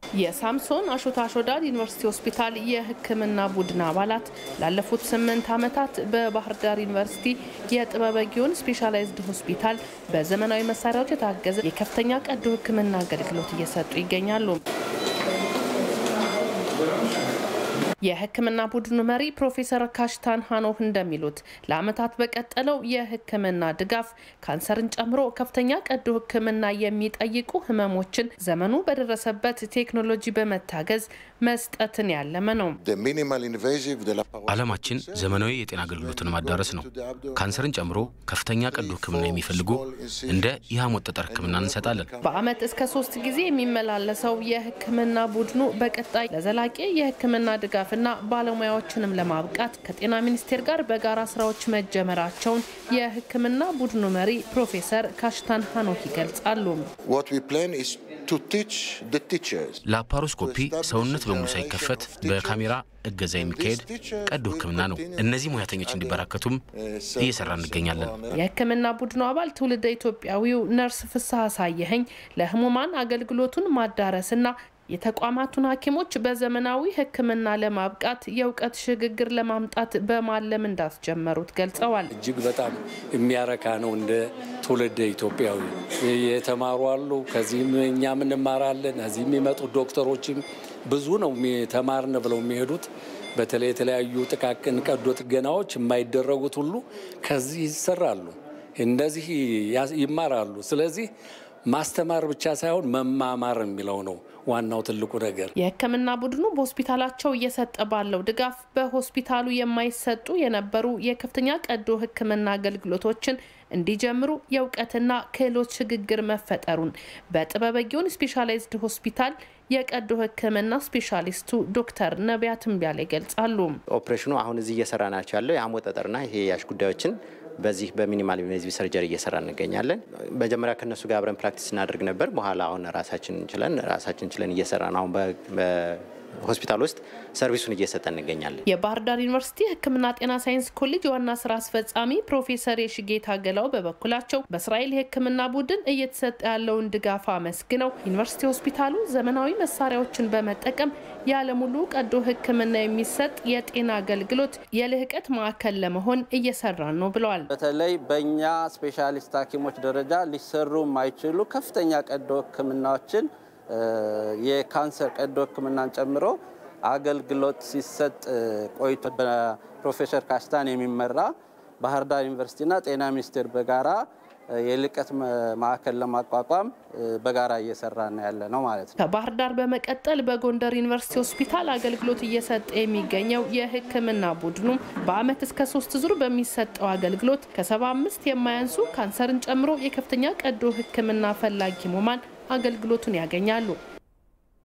የሳምሶን አሾታ አሾዳድ ዩኒቨርሲቲ ሆስፒታል የሕክምና ቡድን አባላት ላለፉት ስምንት ዓመታት በባህር ዳር ዩኒቨርሲቲ የጥበበ ግዮን ስፔሻላይዝድ ሆስፒታል በዘመናዊ መሳሪያዎች የታገዘ የከፍተኛ ቀዶ ሕክምና አገልግሎት እየሰጡ ይገኛሉ። የህክምና ቡድኑ መሪ ፕሮፌሰር ካሽታን ሀኖህ እንደሚሉት ለዓመታት በቀጠለው የህክምና ድጋፍ ካንሰርን ጨምሮ ከፍተኛ ቀዶ ህክምና የሚጠይቁ ህመሞችን ዘመኑ በደረሰበት ቴክኖሎጂ በመታገዝ መስጠትን ያለመ ነው። ዓለማችን ዘመናዊ የጤና አገልግሎትን ማዳረስ ነው። ካንሰርን ጨምሮ ከፍተኛ ቀዶ ህክምና የሚፈልጉ እንደ የሐሞት ጠጠር ህክምና እንሰጣለን። በአመት እስከ ሶስት ጊዜ የሚመላለሰው የህክምና ቡድኑ በቀጣይ ለዘላቂ የህክምና ድጋፍና ባለሙያዎችንም ለማብቃት ከጤና ሚኒስቴር ጋር በጋራ ስራዎች መጀመራቸውን የህክምና ቡድኑ መሪ ፕሮፌሰር ካሽታን ሀኖክ ይገልጻሉ። ላፓሮስኮፒ ሰውነት በሙሉ ሳይከፈት በካሜራ እገዛ የሚካሄድ ቀዶ ህክምና ነው። እነዚህ ሙያተኞች እንዲበራከቱም እየሰራ እንገኛለን። የህክምና ቡድኑ አባል ትውልደ ኢትዮጵያዊው ነርስ ፍስሐ ሳየኸኝ ለህሙማን አገልግሎቱን ማዳረስና የተቋማቱን ሐኪሞች በዘመናዊ ህክምና ለማብቃት የእውቀት ሽግግር ለማምጣት በማለም እንዳስጀመሩት ገልጸዋል። እጅግ በጣም የሚያረካ ነው። እንደ ትውልደ ኢትዮጵያዊ የተማሩ አሉ። ከዚህም እኛም እንማራለን። እዚህ የሚመጡ ዶክተሮችም ብዙ ነው ተማርን ብለው የሚሄዱት። በተለይ የተለያዩ ጥቃቅን ቀዶ ጥገናዎች የማይደረጉት ሁሉ ከዚህ ይሰራሉ፣ እንደዚህ ይማራሉ። ስለዚህ ማስተማር ብቻ ሳይሆን መማማር የሚለው ነው ዋናው ትልቁ ነገር። የህክምና ቡድኑ በሆስፒታላቸው እየሰጠ ባለው ድጋፍ በሆስፒታሉ የማይሰጡ የነበሩ የከፍተኛ ቀዶ ህክምና አገልግሎቶችን እንዲጀምሩ የእውቀትና ክህሎት ሽግግር መፈጠሩን በጥበበ ግዮን ስፔሻላይዝድ ሆስፒታል የቀዶ ህክምና ስፔሻሊስቱ ዶክተር ነቢያት እምቢያለ ይገልጻሉ። ኦፕሬሽኑ አሁን እዚህ እየሰራ ናቸው ያለው የሐሞት ጠጠርና ይሄ ያሽ ጉዳዮችን በዚህ በሚኒማል ኢንቬዚቭ ሰርጀሪ እየሰራ እንገኛለን። መጀመሪያ ከነሱ ጋር አብረን ፕራክቲስ እናደርግ ነበር። በኋላ አሁን ራሳችን ችለን ራሳችን ችለን እየሰራ ነው። አሁን ሆስፒታል ውስጥ ሰርቪሱን እየሰጠ እንገኛለን። የባህር ዳር ዩኒቨርሲቲ ሕክምና ጤና ሳይንስ ኮሌጅ ዋና ስራ አስፈጻሚ ፕሮፌሰር የሽጌታ ገላው በበኩላቸው በእስራኤል የሕክምና ቡድን እየተሰጠ ያለውን ድጋፍ አመስግነው ዩኒቨርሲቲ ሆስፒታሉ ዘመናዊ መሳሪያዎችን በመጠቀም ያለሙሉ ቀዶ ሕክምና የሚሰጥ የጤና አገልግሎት የልህቀት ማዕከል ለመሆን እየሰራን ነው ብለዋል። በተለይ በእኛ ስፔሻሊስት ሐኪሞች ደረጃ ሊሰሩ የማይችሉ ከፍተኛ ቀዶ ሕክምናዎችን የካንሰር ቀዶ ህክምናን ጨምሮ አገልግሎት ሲሰጥ ቆይቶ በፕሮፌሰር ካሽታን የሚመራ ባህር ዳር ዩኒቨርሲቲና ጤና ሚኒስቴር በጋራ የልቀት ማዕከል ለማቋቋም በጋራ እየሰራ ነው ያለ ነው ማለት ነው። ከባህር ዳር በመቀጠል በጎንደር ዩኒቨርሲቲ ሆስፒታል አገልግሎት እየሰጠ የሚገኘው የህክምና ቡድኑ በአመት እስከ ሶስት ዙር በሚሰጠው አገልግሎት ከሰባ አምስት የማያንሱ ካንሰርን ጨምሮ የከፍተኛ ቀዶ ህክምና ፈላጊ ህሙማን አገልግሎቱን ያገኛሉ።